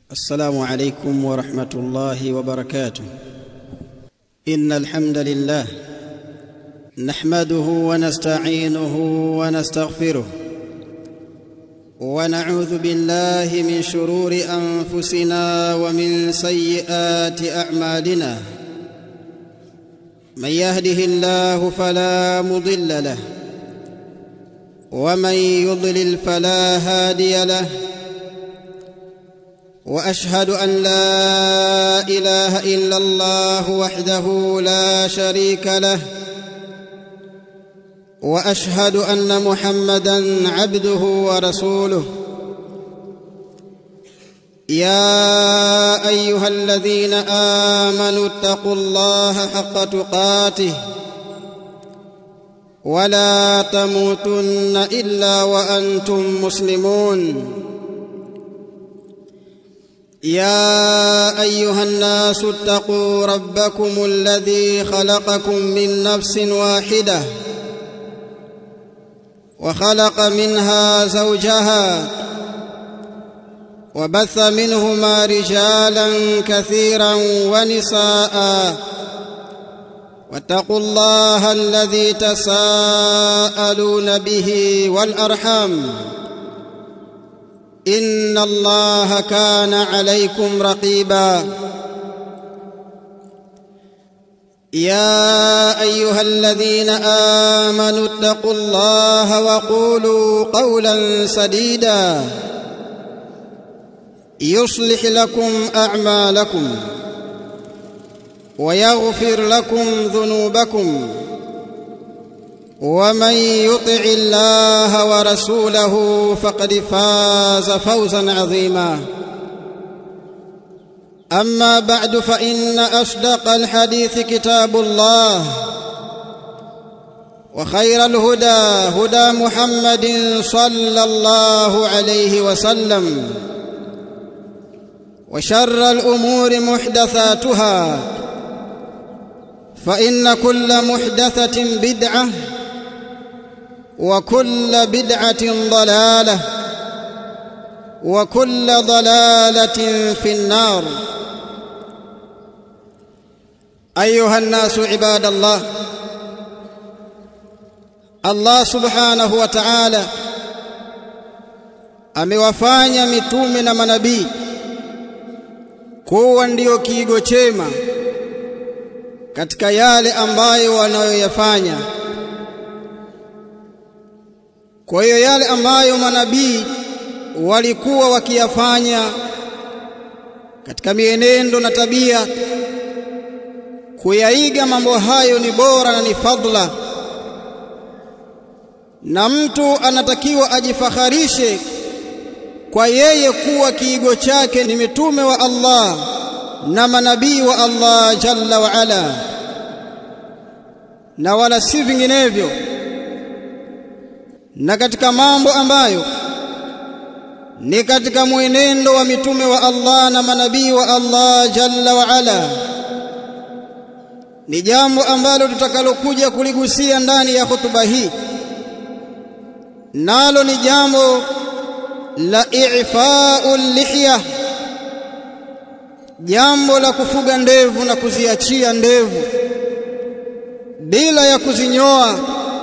السلام عليكم ورحمه الله وبركاته ان الحمد لله نحمده ونستعينه ونستغفره ونعوذ بالله من شرور انفسنا ومن سيئات اعمالنا من يهده الله فلا مضل له ومن يضلل فلا هادي له واشهد ان لا اله الا الله وحده لا شريك له واشهد ان محمدا عبده ورسوله يا ايها الذين امنوا اتقوا الله حق تقاته ولا تموتن الا وانتم مسلمون يا ايها الناس اتقوا ربكم الذي خلقكم من نفس واحده وخلق منها زوجها وبث منهما رجالا كثيرا ونساء واتقوا الله الذي تساءلون به والارحام ان الله كان عليكم رقيبا يا ايها الذين امنوا اتقوا الله وقولوا قولا سديدا يصلح لكم اعمالكم ويغفر لكم ذنوبكم ومن يطع الله ورسوله فقد فاز فوزا عظيما اما بعد فان اصدق الحديث كتاب الله وخير الهدى هدى محمد صلى الله عليه وسلم وشر الامور محدثاتها فان كل محدثه بدعه وكل بدعه ضلاله وكل ضلاله في النار ايها الناس عباد الله Allah subhanahu wa ta'ala amewafanya mitume na manabii kuwa ndiyo kiigo chema katika yale ambayo wanayoyafanya kwa hiyo yale ambayo manabii walikuwa wakiyafanya katika mienendo na tabia kuyaiga mambo hayo ni bora na ni fadla na mtu anatakiwa ajifakharishe kwa yeye kuwa kiigo chake ni mitume wa Allah na manabii wa Allah jalla wa ala na wala si vinginevyo na katika mambo ambayo ni katika mwenendo wa mitume wa Allah na manabii wa Allah jalla wa ala ni jambo ambalo tutakalokuja kuligusia ndani ya hotuba hii nalo ni jambo la i'fa'ul lihya jambo la kufuga ndevu na kuziachia ndevu bila ya kuzinyoa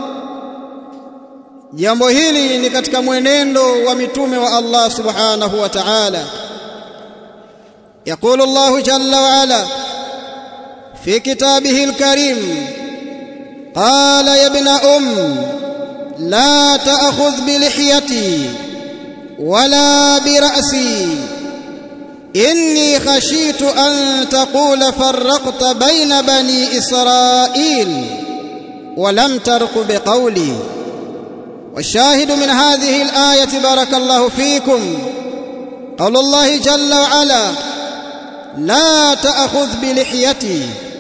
jambo hili ni katika mwenendo wa mitume wa Allah subhanahu wa ta'ala يقول الله جل وعلا في كتابه الكريم قال يا ابن أم لا تأخذ بلحيتي ولا برأسي إني خشيت أن تقول فرقت بين بني إسرائيل ولم ترق بقولي والشاهد من هذه الآية بارك الله فيكم قول الله جل وعلا لا تأخذ بلحيتي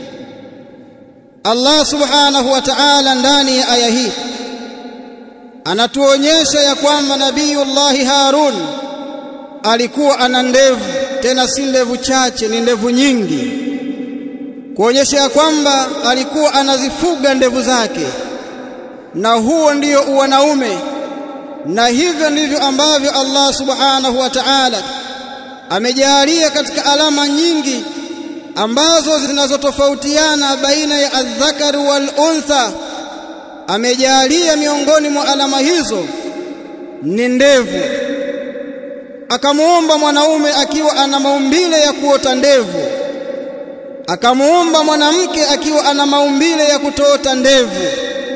Allah subhanahu wa ta'ala ndani ya aya hii anatuonyesha ya kwamba Nabiiullah Harun alikuwa ana ndevu tena si ndevu chache ni ndevu nyingi kuonyesha ya kwamba alikuwa anazifuga ndevu zake na huo ndio uwanaume na hivyo ndivyo ambavyo Allah subhanahu wa ta'ala amejalia katika alama nyingi ambazo zinazotofautiana baina ya adhakari wal untha amejalia miongoni mwa alama hizo ni ndevu akamuumba mwanaume akiwa ana maumbile ya kuota ndevu akamuumba mwanamke akiwa ana maumbile ya kutoota ndevu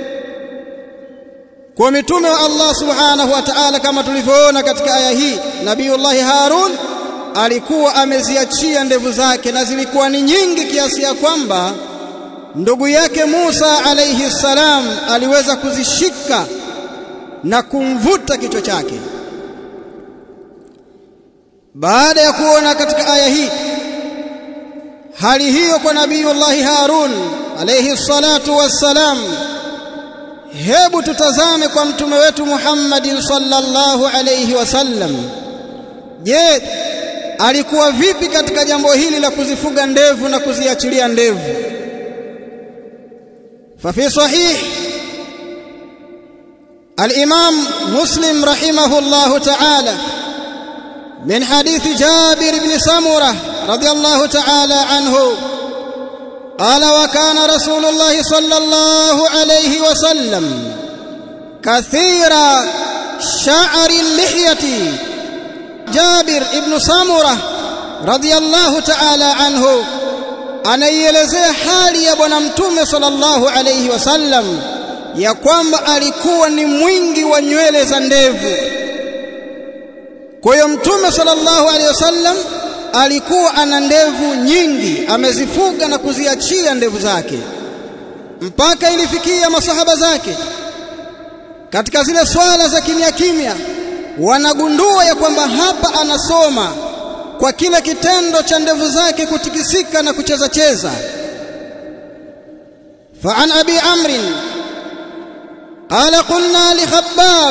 kwa mitume wa Allah subhanahu wa ta'ala kama tulivyoona katika aya hii Nabiiullah Harun alikuwa ameziachia ndevu zake na zilikuwa ni nyingi kiasi ya kwamba ndugu yake Musa alayhi salam aliweza kuzishika na kumvuta kichwa chake baada ya kuona katika aya hii hali hiyo kwa Nabiiullah Harun alayhi salatu wassalam hebu tutazame kwa mtume wetu Muhammadin sallallahu alayhi wasallam je alikuwa vipi katika jambo hili la kuzifuga ndevu na kuziachilia ndevu ففي صحيح الإمام مسلم رحمه الله تعالى من حديث جابر بن سمرة رضي الله تعالى عنه قال وكان رسول الله صلى الله عليه وسلم كثير شعر اللحية جابر بن سمرة رضي الله تعالى عنه anaielezea hali ya bwana mtume sallallahu alayhi wasallam ya kwamba alikuwa ni mwingi wa nywele za ndevu kwa hiyo mtume sallallahu alayhi wasallam alikuwa ana ndevu nyingi amezifuga na kuziachia ndevu zake mpaka ilifikia masahaba zake katika zile swala za kimya kimya wanagundua ya kwamba hapa anasoma kwa kile kitendo cha ndevu zake kutikisika na kucheza cheza فعن ابي عمرو قال قلنا لخباب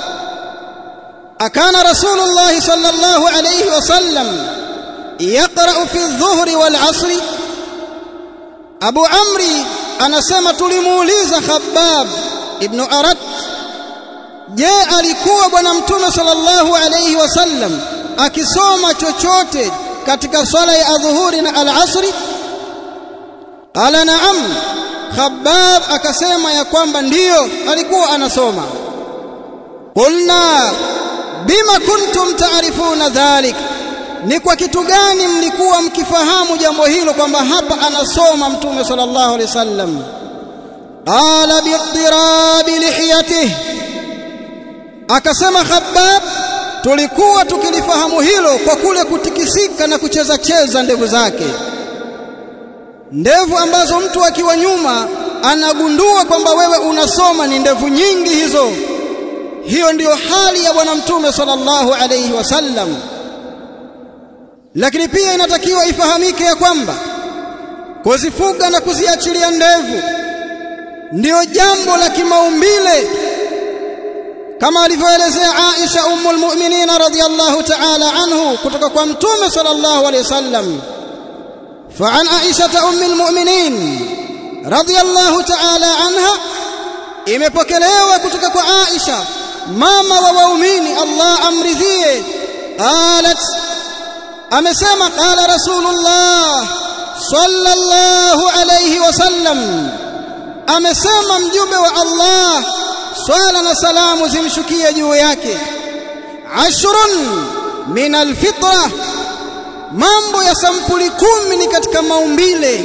اكان رسول الله صلى الله عليه وسلم يقرا في الظهر والعصر ابو عمرو anasema tulimuuliza khabbab ibn arat je alikuwa bwana mtume sallallahu alayhi wasallam akisoma chochote katika swala ya adhuhuri na al-asri qala na'am khabbab akasema ya kwamba ndiyo alikuwa anasoma qulna bima kuntum ta'rifuna dhalik ni kwa kitu gani mlikuwa mkifahamu jambo hilo kwamba hapa anasoma mtume sallallahu alaihi wasallam qala bi'tirabi lihiyatihi akasema khabbab tulikuwa tukilifahamu hilo kwa kule kutikisika na kucheza cheza ndevu zake ndevu ambazo mtu akiwa nyuma anagundua kwamba wewe unasoma ni ndevu nyingi hizo hiyo ndiyo hali ya bwana mtume sallallahu alayhi wasallam lakini pia inatakiwa ifahamike ya kwamba kuzifuga na kuziachilia ndevu ndiyo jambo la kimaumbile kama alivyoelezea Aisha ummul mu'minin radhiyallahu ta'ala anhu kutoka kwa mtume sallallahu alayhi wasallam فعن عائشة أم المؤمنين رضي الله تعالى عنها imepokelewa kutoka kwa Aisha mama wa waumini Allah amridhie qalat amesema qala rasulullah sallallahu alayhi wasallam amesema mjumbe wa Allah swala na salamu zimshukie juu yake ashrun min alfitra mambo ya sampuli kumi ni katika maumbile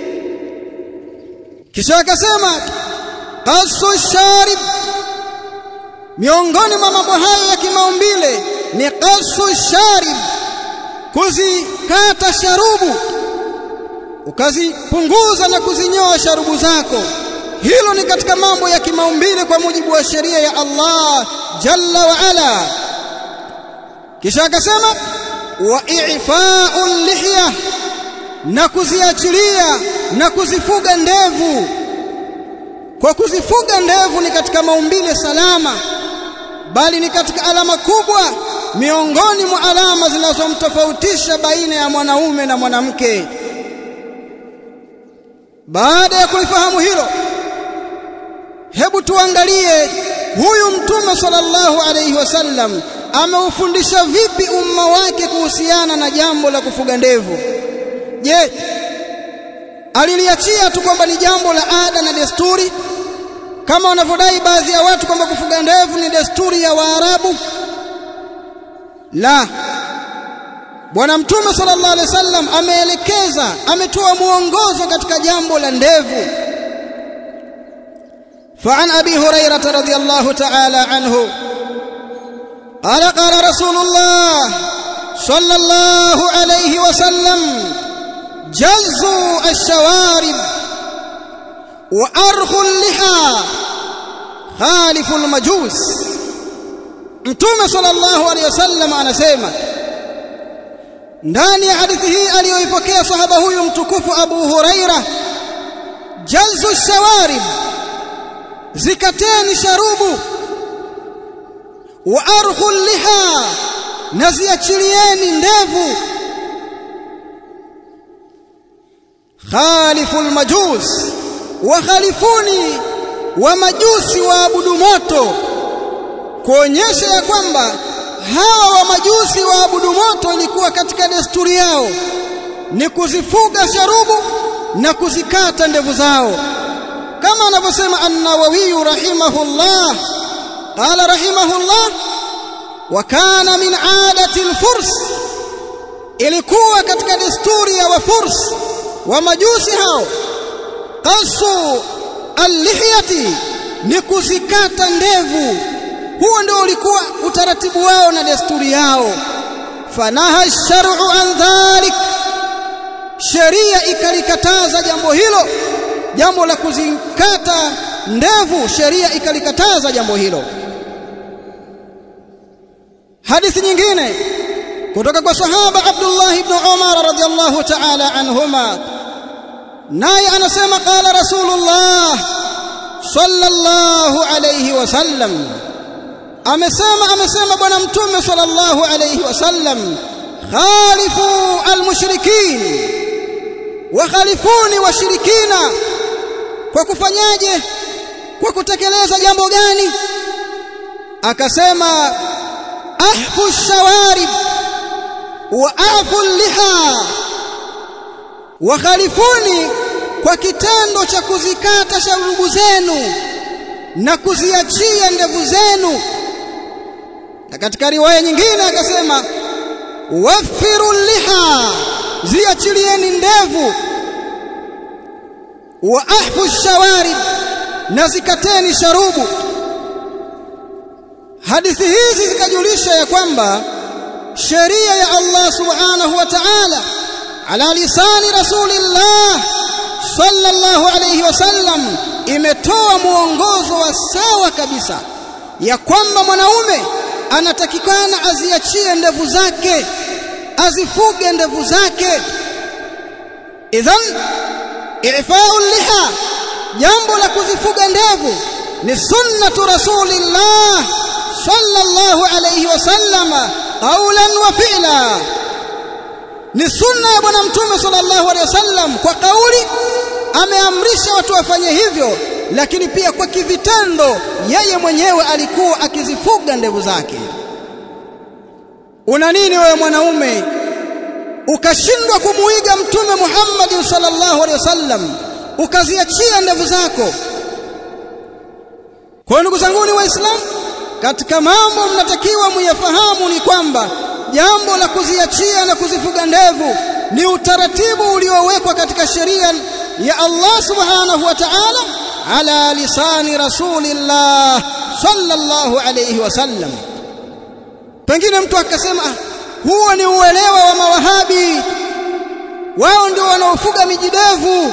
kisha akasema qasu sharib miongoni mwa mambo hayo ya kimaumbile ni qasu sharib kuzikata sharubu ukazipunguza na kuzinyoa sharubu zako hilo ni katika mambo ya kimaumbile kwa mujibu wa sheria ya Allah jalla wa ala kisha akasema wa i'fa'u lihya na kuziachilia na kuzifuga ndevu kwa kuzifuga ndevu ni katika maumbile salama bali ni katika alama kubwa miongoni mwa alama zinazomtofautisha baina ya mwanaume na mwanamke baada ya kulifahamu hilo hebu tuangalie huyu mtume sallallahu alayhi wasallam ameufundisha vipi umma wake kuhusiana na jambo la kufuga ndevu je aliliachia tu kwamba ni jambo la ada na desturi kama wanavyodai baadhi ya watu kwamba kufuga ndevu ni desturi ya Waarabu la Bwana Mtume sallallahu alaihi wasallam ameelekeza ametoa muongozo katika jambo la ndevu فعن أبي هريرة رضي الله تعالى عنه قال قال رسول الله صلى الله عليه وسلم جزوا الشوارب وأرخوا اللحى خالف المجوس Mtume sallallahu alaihi wasallam anasema ndani ya hadithi hii aliyoipokea sahaba huyu mtukufu Abu Huraira jalzu shawarib zikateni sharubu wa arkhul liha na ziachilieni ndevu khaliful majus wa khalifuni wa majusi waabudu moto kuonyesha ya kwamba hawa wa majusi waabudu moto ilikuwa katika desturi yao ni kuzifuga sharubu na kuzikata ndevu zao kama anavyosema an-Nawawi rahimahullah qala rahimahullah wa kana min adati al-furs ilikuwa katika desturi ya wafurs wa majusi hao qasu al-lihyati ni kuzikata ndevu huo ndio ulikuwa utaratibu wao na desturi yao fanaha shar'u an dhalik sheria ikalikataza jambo hilo jambo la kuzikata ndevu sheria ikalikataza jambo hilo hadithi nyingine kutoka kwa sahaba Abdullah ibn Umar radhiyallahu ta'ala anhuma naye anasema qala rasulullah sallallahu alayhi wasallam amesema amesema bwana mtume sallallahu alayhi wasallam khalifu almushrikin wa khalifuni washirikina kwa kufanyaje kwa kutekeleza jambo gani akasema ahfu shawarib wa afu liha wa khalifuni kwa kitendo cha kuzikata sharubu zenu na kuziachia ndevu zenu na katika riwaya nyingine akasema wafiru liha ziachilieni ndevu wa ahfu shawarib na zikateni sharubu hadithi hizi zikajulisha ya kwamba sheria ya Allah subhanahu wa ta'ala ala lisani rasulillah sallallahu alayhi wasallam imetoa muongozo wa sawa kabisa ya kwamba mwanaume anatakikana aziachie ndevu zake azifuge ndevu zake idhan i'fa'u liha jambo la kuzifuga ndevu ni sunnatu rasulillah sallallahu alayhi wasallama qawlan wa fi'la ni sunna ya bwana mtume sallallahu alayhi wasallam kwa kauli ameamrisha watu wafanye hivyo lakini pia kwa kivitendo yeye mwenyewe alikuwa akizifuga ndevu zake una nini wewe mwanaume ukashindwa kumuiga mtume Muhammad sallallahu alaihi wasallam ukaziachia ndevu zako kwa ndugu zangu ni waislamu katika mambo mnatakiwa muyafahamu ni kwamba jambo la kuziachia na kuzifuga ndevu ni utaratibu uliowekwa katika sheria ya Allah subhanahu wa ta'ala ala lisani rasulillah sallallahu alayhi wasallam pengine mtu akasema huo ni uelewa wa mawahabi wao ndio wanaofuga mijidevu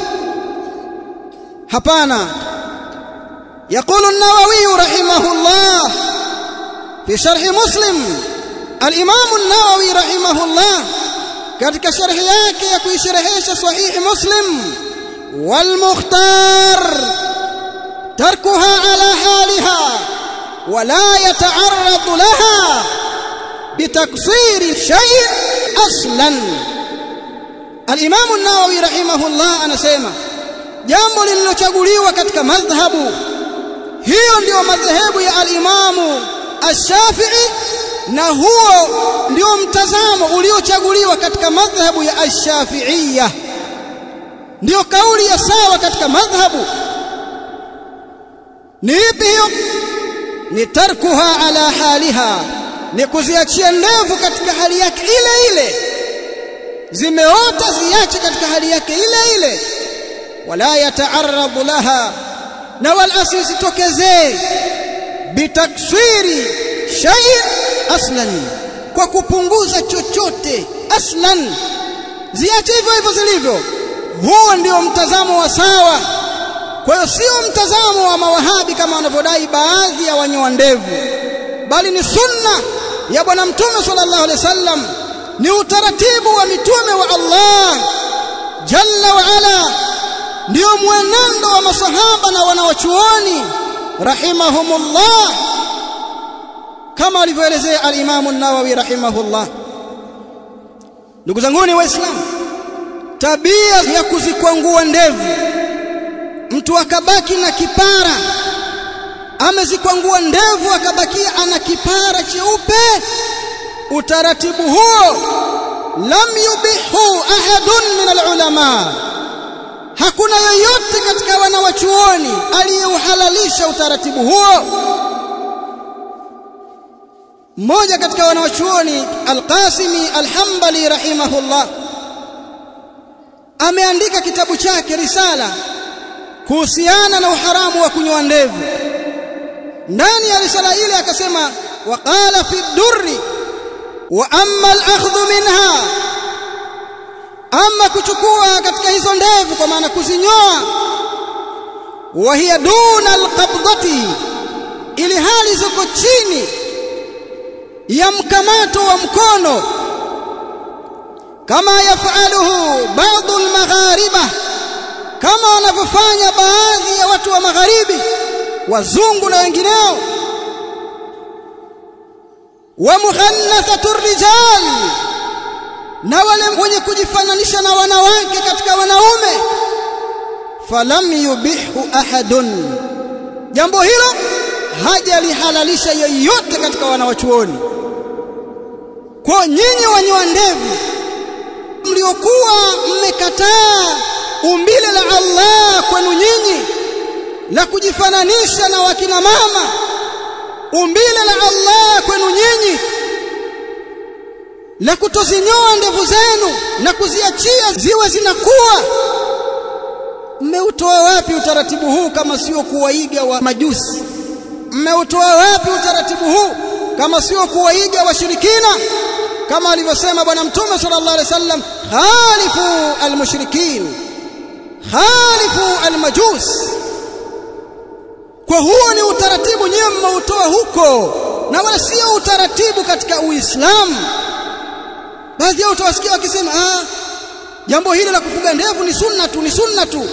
hapana يقول النووي رحمه الله في شرح مسلم الإمام النووي رحمه الله katika sharhi yake ya kuisherehesha sahihi muslim والمختار تركها على حالها ولا يتعرض لها بتقصير شيء اصلا الامام النووي رحمه الله anasema jambo lililochaguliwa katika madhhabu hiyo ndiyo madhehebu ya al-Imamu Ash-Shafi'i na huo ndio mtazamo uliochaguliwa katika madhhabu ya ash-Shafi'iyya ndio kauli ya sawa katika madhhabu ni ipi hiyo ni tarkuha ala haliha ni kuziachia ndevu katika hali yake ile ile zimeota ziache katika hali yake ile ile wala yataarradu laha na wala asisitokezee bitaksiri shay aslan kwa kupunguza chochote aslan ziache hivyo hivyo zilivyo huo ndio mtazamo wa sawa kwa hiyo sio mtazamo wa mawahabi kama wanavyodai baadhi ya wanyoa ndevu bali ni sunna ya bwana mtume sallallahu alaihi wasallam ni utaratibu wa mitume wa Allah jalla wa ala ndio mwenendo wa masahaba na wanawachuoni rahimahumullah kama alivyoelezea al-Imam an-Nawawi rahimahullah ndugu zanguni waislamu tabia ya kuzikwangua ndevu mtu akabaki na kipara amezikwangua ndevu akabakia ana kipara cheupe utaratibu huo lam yubihu ahadun min alulama hakuna yoyote katika wanawachuoni aliyeuhalalisha utaratibu huo mmoja katika wanawachuoni Al-Qasimi Al-Hanbali rahimahullah ameandika kitabu chake risala kuhusiana na uharamu wa kunyoa ndevu ndani ya risala ile akasema waqala fi durri wa amma al-akhdhu minha ama kuchukua katika hizo ndevu kwa maana kuzinyoa wa hiya duna al-qabdati ili hali ziko chini ya mkamato wa mkono kama yafaluhu baadhi al-maghariba kama wanavyofanya baadhi ya watu wa magharibi wazungu na wengineo wa mukhannathatu rijal na wale wenye kujifananisha na wanawake katika wanaume falam yubihu ahadun jambo hilo hajalihalalisha yeyote katika wanawachuoni kwa nyinyi wanyoa ndevu mliokuwa mmekataa umbile la Allah kwenu nyinyi la kujifananisha na wakina mama umbile la Allah kwenu nyinyi la kutozinyoa ndevu zenu na kuziachia ziwe zinakuwa mmeutoa wapi utaratibu huu kama sio kuwaiga wa majusi mmeutoa wapi utaratibu huu kama sio kuwaiga washirikina kama alivyosema bwana mtume sallallahu alaihi wasallam khalifu almushrikin khalifu almajus kwa huo ni utaratibu nyewe mmeutoa huko na wala sio utaratibu katika uislamu baadhi yao utawasikia wakisema ah jambo hili la kufuga ndevu ni sunna tu ni sunna tu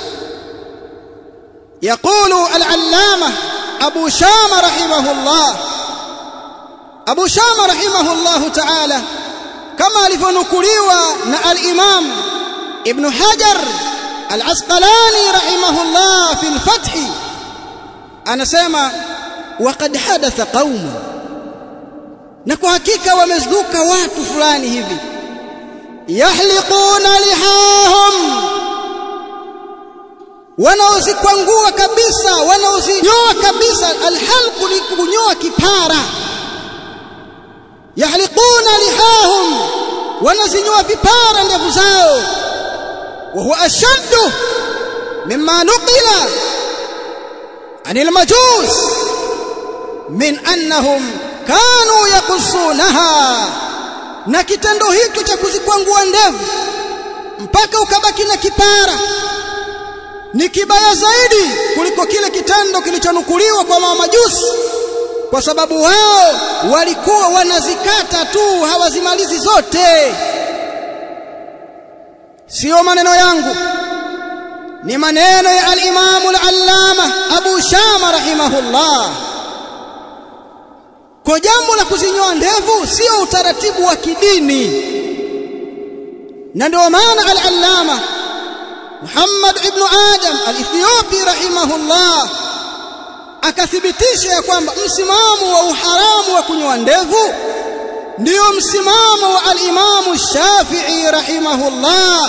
يقول العلامة أبو شام رحمه الله أبو شام رحمه الله تعالى كما لفنكليوا الإمام ابن حجر العسقلاني رحمه الله في الفتح أنا سيما وقد حدث قوم نكو حقيقة ومزدوك وات فلان هذي يحلقون لحاهم wanaozikwangua kabisa wanaozinyoa kabisa alhalqu ni kunyoa kipara yahliquna lihahum wanazinyoa vipara ndevu zao wa huwa ashaddu mimma nuqila anil majus min annahum kanu yakusunaha na kitendo hicho cha kuzikwangua ndevu mpaka ukabaki na kipara ni kibaya zaidi kuliko kile kitendo kilichonukuliwa kwa mamajusi kwa sababu wao walikuwa wanazikata tu hawazimalizi zote sio maneno yangu ni maneno ya al-Imam al-Allama Abu Shama rahimahullah kwa jambo la kuzinyoa ndevu sio utaratibu wa kidini na ndio maana al-Allama Muhammad ibn Adam al-Ethiopi rahimahullah akathibitisha ya kwamba msimamo wa uharamu wa kunyoa ndevu ndio msimamo wa al-Imam Shafi'i rahimahullah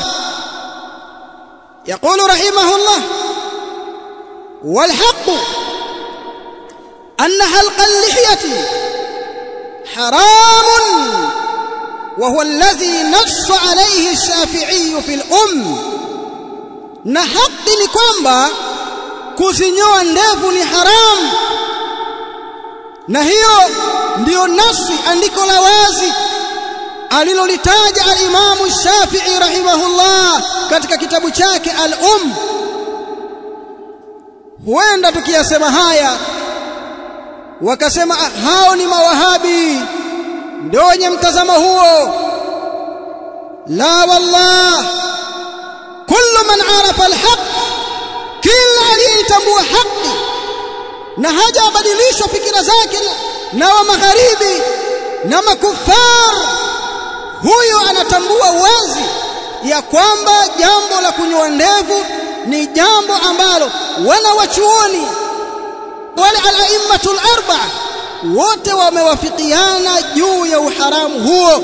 يقول رحمه الله والحق أن حلق اللحية حرام وهو الذي نص عليه الشافعي في الأم na haki ni kwamba kuzinyoa ndevu ni haramu na hiyo ndiyo nasi andiko la wazi alilolitaja al-Imamu Shafi'i rahimahullah katika kitabu chake al-Um huenda tukiyasema haya wakasema hao ni mawahabi ndio wenye mtazamo huo la wallah kullu man arafa alhaq kila aliyetambua haki na hajabadilishwa fikira zake na wa magharibi na makufar huyo anatambua wazi ya kwamba jambo la kunyoa ndevu ni jambo ambalo wana wachuoni wale al-aimmatul arba'a wote wamewafikiana juu ya uharamu huo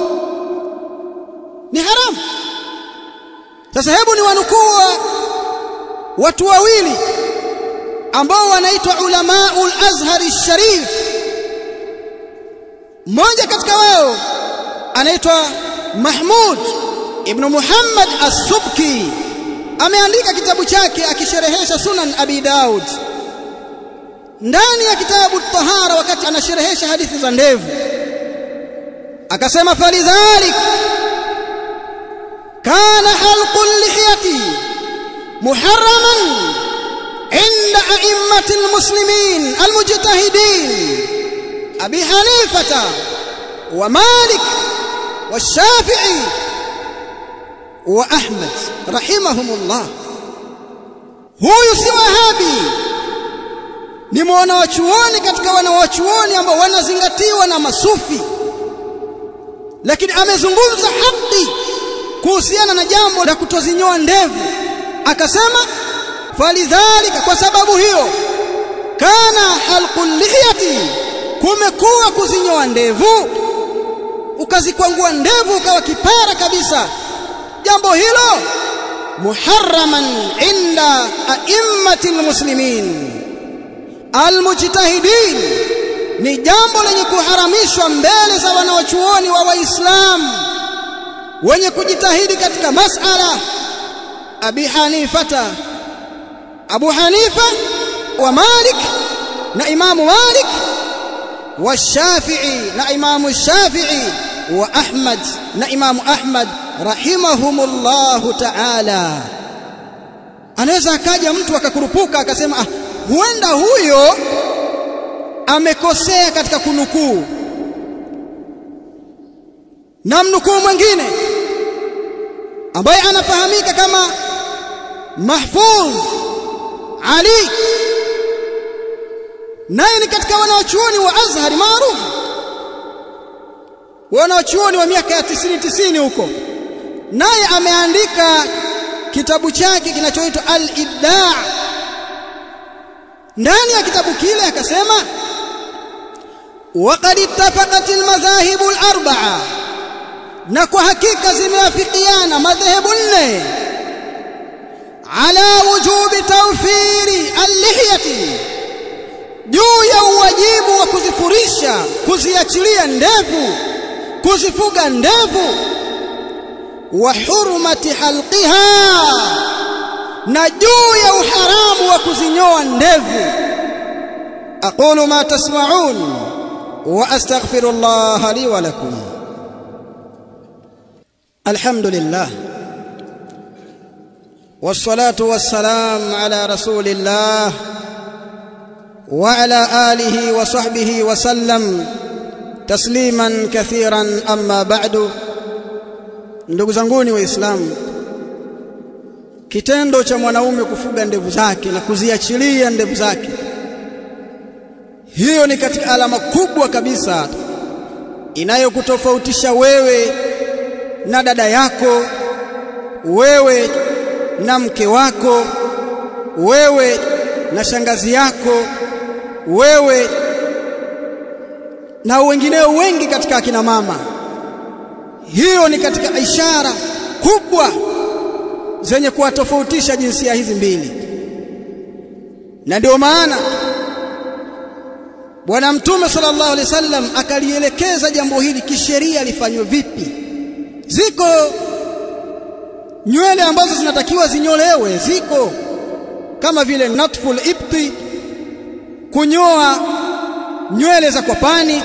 ni haramu sasa hebu ni wanukuu watu wawili ambao wanaitwa ulamaul azhari sharif mmoja katika wao anaitwa Mahmud ibn Muhammad as-Subki ameandika kitabu chake akisherehesha Sunan Abi Daud ndani ya kitabu tahara wakati anasherehesha hadithi za ndevu akasema falidhalik kana halqu lihiyati muharraman عند أئمة المسلمين المجتهدين أبي حنيفة ومالك والشافعي وأحمد رحمهم الله huyu si wahabi ni mwanawachuoni katika wanawachuoni ambao wanazingatiwa na masufi lakini amezungumza haki kuhusiana na jambo la kutozinyoa ndevu akasema falidhalika kwa sababu hiyo kana halqul lihiyati kumekuwa kuzinyoa ndevu ukazikwangua ndevu ukawa kipara kabisa jambo hilo muharraman inda a'immati almuslimin almujtahidin ni jambo lenye kuharamishwa mbele za wanaochuoni wa waislamu wenye kujitahidi katika masala abi hanifata abu hanifa wa malik na imamu malik wa shafi'i na imamu shafi'i wa ahmad na imamu ahmad rahimahumullahu ta'ala anaweza akaja mtu akakurupuka akasema ah, huenda huyo amekosea katika kunukuu na mnukuu mwingine ambaye anafahamika kama Mahfuz Ali naye ni katika wanawachuoni wa Azhar maarufu wanawachuoni wa miaka ya 90 90 huko naye ameandika kitabu chake kinachoitwa Al-Ibda' ndani ya kitabu kile akasema waqad ittafaqat al-madhahib al-arba'a na kwa hakika zimeafikiana madhehebu nne ala wujubi tawfiri al-lihyati juu ya uwajibu wa kuzifurisha kuziachilia ndevu kuzifuga ndevu wa hurmati halqiha na juu ya uharamu wa kuzinyoa ndevu aqulu ma tasma'un wa astaghfirullah li wa lakum alhamdulillah والصلاه والسلام على رسول الله وعلى اله وصحبه وسلم تسليما كثيرا اما بعد ndugu zanguni waislamu kitendo cha mwanaume kufuga ndevu zake na kuziachilia ndevu zake hiyo ni katika alama kubwa kabisa inayokutofautisha wewe na dada yako wewe na mke wako wewe na shangazi yako wewe na wengineo wengi katika akina mama hiyo ni katika ishara kubwa zenye kuwatofautisha jinsia hizi mbili na ndio maana bwana mtume sallallahu alaihi wasallam akalielekeza jambo hili kisheria lifanywe vipi ziko nywele ambazo zinatakiwa zinyolewe ziko kama vile natful ibti kunyoa nywele za kwapani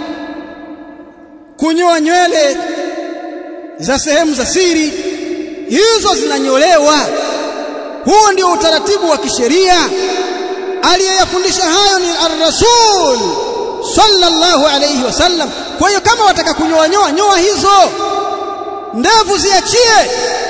kunyoa nywele za sehemu za siri hizo zinanyolewa huo ndio utaratibu wa kisheria aliyeyafundisha hayo ni ar-rasul sallallahu alayhi wasallam kwa hiyo kama wataka kunyoa nyoa nyoa hizo ndevu ziachie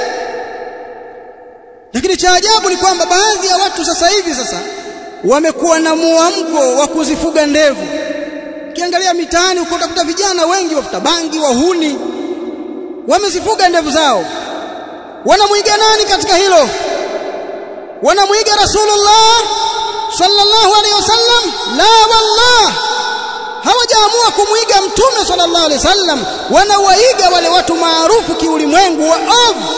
lakini cha ajabu ni kwamba baadhi ya watu sasa hivi sasa wamekuwa na muamko wa kuzifuga ndevu ukiangalia mitaani uko utakuta vijana wengi wafuta bangi wahuni wamezifuga ndevu zao wanamwiga nani katika hilo wanamwiga rasulullah sallallahu alaihi wasallam la wallah hawajaamua kumwiga mtume sallallahu alaihi wasallam wanawaiga wale watu maarufu kiulimwengu wa ovu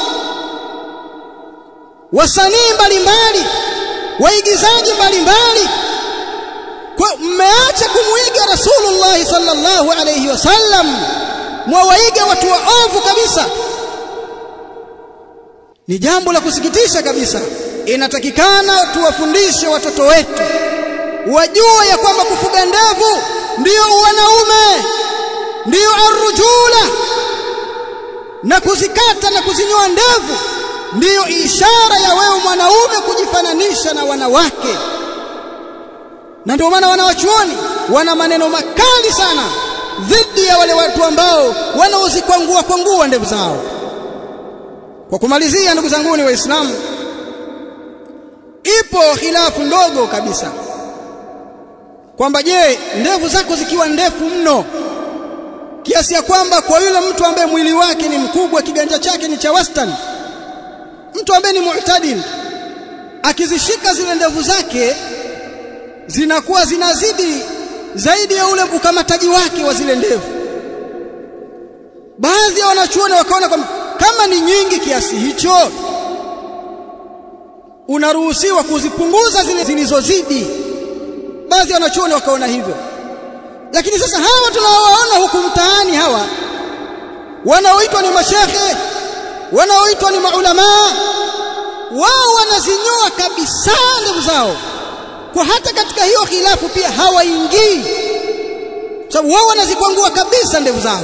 wasanii mbalimbali waigizaji mbalimbali kwa mmeacha kumwiga rasulullah sallallahu alaihi wasallam mwawaiga watu waovu kabisa ni jambo la kusikitisha kabisa inatakikana tuwafundishe watoto wetu wajue ya kwamba kufuga ndevu ndiyo wanaume ndiyo arrujula na kuzikata na kuzinyoa ndevu ndiyo ishara ya wewe mwanaume kujifananisha na wanawake na ndio maana wanawachuoni wana maneno makali sana dhidi ya wale watu ambao wanaozikwangua kwangua ndevu zao kwa kumalizia ndugu zangu ni waislamu ipo khilafu ndogo kabisa kwamba je ndevu zako zikiwa ndefu mno kiasi ya kwamba kwa yule mtu ambaye mwili wake ni mkubwa kiganja chake ni cha wastani mtu ambaye ni mu'tadil akizishika zile ndevu zake zinakuwa zinazidi zaidi ya ule ukamataji wake wa zile ndevu baadhi ya wanachuoni wakaona kwamba kama ni nyingi kiasi hicho unaruhusiwa kuzipunguza zile zilizozidi baadhi ya wanachuoni wakaona hivyo lakini sasa hawa tunaowaona huku mtaani hawa wanaoitwa ni mashekhe wanaoitwa ni maulamaa wao wanazinyoa kabisa ndevu zao kwa hata katika hiyo khilafu pia hawaingii sababu wao wanazikwangua kabisa ndevu zao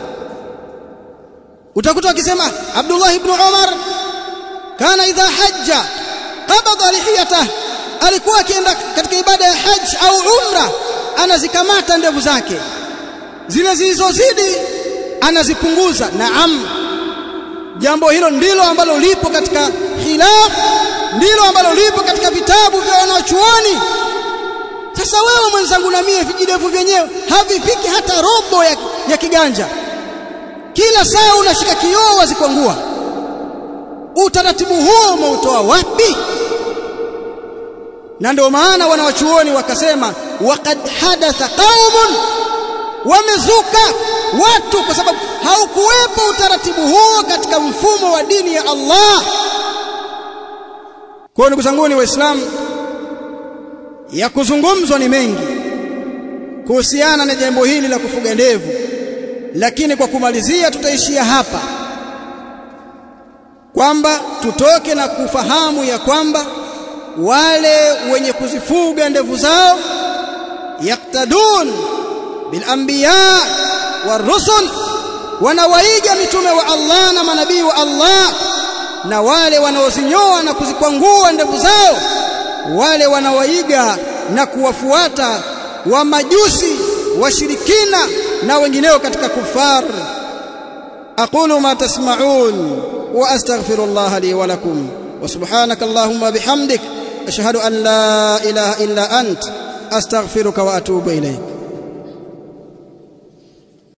utakuta wakisema Abdullah ibn Umar kana idha hajja qabada lihiyatah alikuwa akienda katika ibada ya hajj au umra anazikamata ndevu zake zile zilizozidi anazipunguza naam jambo hilo ndilo ambalo lipo katika khilaf ndilo ambalo lipo katika vitabu vya wanachuoni sasa wewe mwenzangu na mie vijidevu vyenyewe havifiki hata robo ya, ya kiganja kila saa unashika kioo wazikwangua utaratibu huo umeutoa wapi na ndio maana wanawachuoni wakasema waqad hadatha qaumun wamezuka watu kwa sababu haukuwepo utaratibu huo katika mfumo wa dini ya Allah kwa ndugu zangu ni waislamu ya kuzungumzwa ni mengi kuhusiana na jambo hili la kufuga ndevu lakini kwa kumalizia tutaishia hapa kwamba tutoke na kufahamu ya kwamba wale wenye kuzifuga ndevu zao yaktadun bil anbiya warusul wanawaiga mitume wa Allah na manabii wa Allah na wale wanaozinyoa na kuzikwangua ndevu zao wale wanawaiga na kuwafuata wa majusi washirikina na wengineo katika kufar aqulu ma tasma'un wa astaghfirullah li wa lakum wa subhanaka allahumma bihamdik ashhadu an la ilaha illa ant astaghfiruka wa atubu ilayk